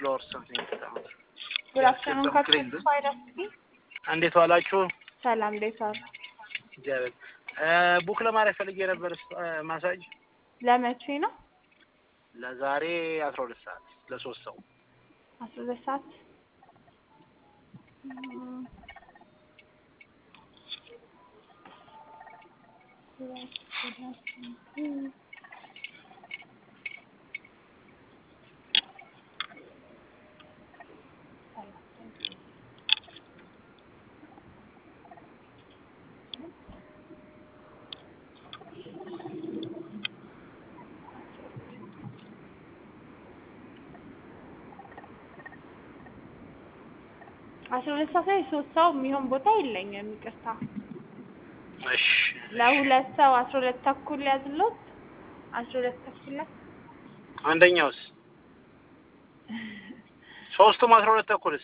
ፍሎር ሰምቲንግ ጉድ አፍተርኑን ካፕቴን ስፓይደርስኪ እንዴት ዋላችሁ? ሰላም እንዴት ዋሉ? እግዚአብሔር ቡክ ለማድረግ ፈልጌ ነበር ማሳጅ ለመቼ ነው? ለዛሬ አስራ ሁለት ሰዓት ለሶስት ሰው አስራ ሁለት ሰዓት እም፣ አስራ ሁለት ሰዓት ላይ ሶስት ሰው የሚሆን ቦታ የለኝም። ይቅርታ እሺ ለሁለት ሰው አስራ ሁለት ተኩል ያዝሎት አስራ ሁለት ተኩል ላይ አንደኛውስ ሶስቱም አስራ ሁለት ተኩልስ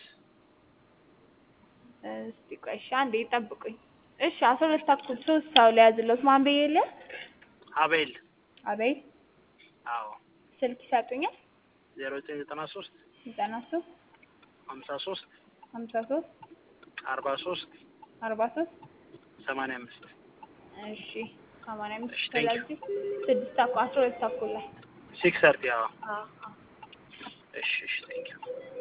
እስቲ ቆይ እሺ አንዴ ይጠብቁኝ። እሺ አስራ ሁለት ተኩል ሶስት ሰው ላይ ያዝሎት ማን ብዬ ለ አቤል አበይ አዎ ስልክ ይሰጡኛል። ዜሮ ዘጠኝ ዘጠና ሶስት ዘጠና ሶስት ሀምሳ ሶስት ሀምሳ ሶስት አርባ ሶስት አርባ ሶስት ሰማንያ አምስት እሺ ሰማንያ አምስት እሺ፣ thank you። ስለዚህ ስድስት ተኩል አስራ ሁለት ተኩል ላይ ሲክስ ሰርቲ አዎ አዎ አዎ እሺ እሺ ቴንኪው